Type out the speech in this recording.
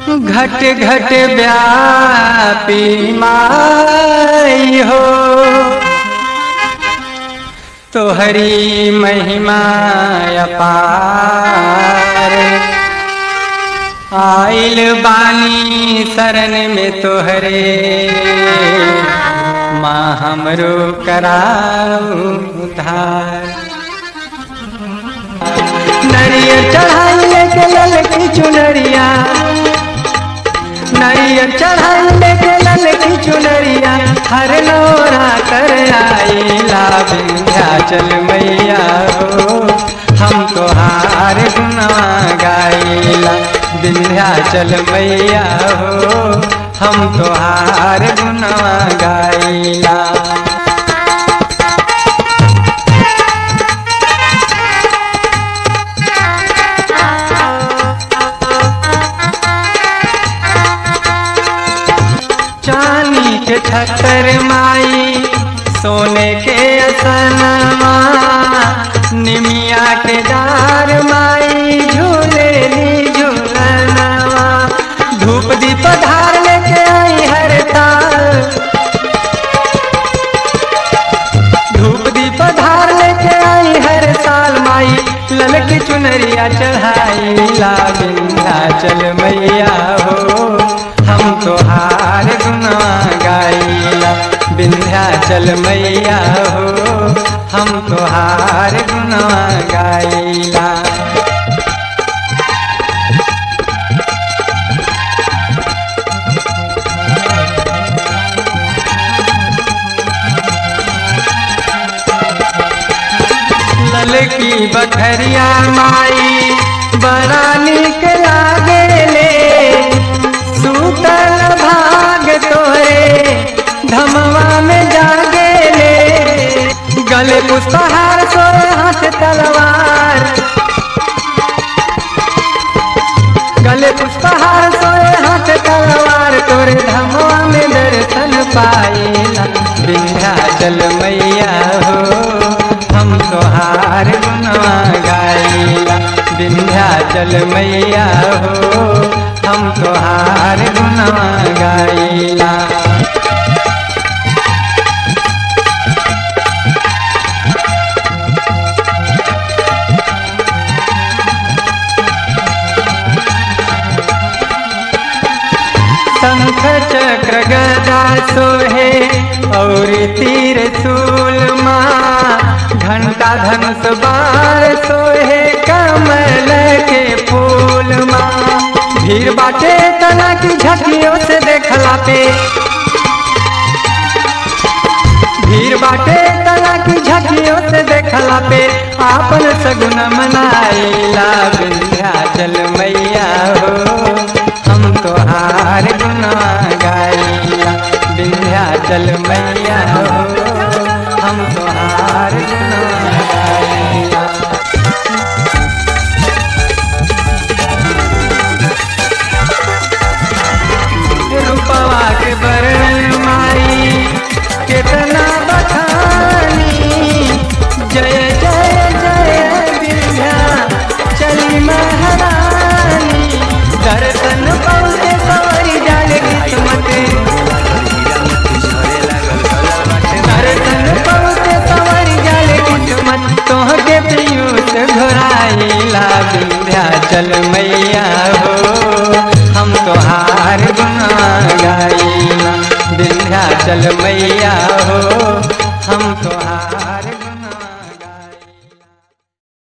घट घट व्यापी माई हो तोहरी महिमा अपार आइल बानी शरण में तोहरे माँ हमरो कराऊ उधार नरियर चढ़ाइले के ललकी चुनरिया नरियर चढ़ाइले के ललकी चुनरिया हर नौरा कर आईला विंध्याचल मैया हो हम तोहार गुनवा गाइला विंध्याचल मैया हो हम तोहार गुनवा गाइला चांदी के छतर माई सोने के असनमा निमिया के डार माई झूले ली झूलनवा धूप दीप धार लेके आई हर ताल धूप दीप धार लेके आई हर साल माई ललकी चुनरिया चढ़ाई ला विंध्याचल मैया हो हम तोहार गुनवा गाइला विंध्याचल मैया हो हम तोहार गुनवा गाइला ललकी बखरिया माई बड़ा निक लागेले सूतल भाग तोरे धमवा में जागेले गले पुष्पहार सोए हाथ तलवार गले पुष्पहार सोए हाथ तलवार तोरे धमवा में दर्शन पाइला विंध्याचल मैया हो हम तोहार गुनवा गाइला विंध्याचल मैया हो हम तोहार गुनवा गाइला शंख चक्र गदा सोहे और तीर सूल माँ घंटा धनुष बार सोहे कमल के फूल माँ भीड़ बाटे तना की झकियों से देखला पे भीड़ बाटे तना की झकियों से देखला पे आपन सगुन मनाइला विंध्याचल मैया हो हम तोहार गुनवा गाइला विंध्याचल मैया हो हम तोहार गुनवा गाइला रूपवा के बरण माई कितना बखानी जय जय जय विद्या चली महारानी दर्शन पौते सवरी जाले किस्मत दर्शन पौते सवरी जाले किस्मत तोहके पीयूष घोराइला विंध्याचल मैया हो हम तोहार गुना गाइला विंध्याचल मैया हो हम तोहार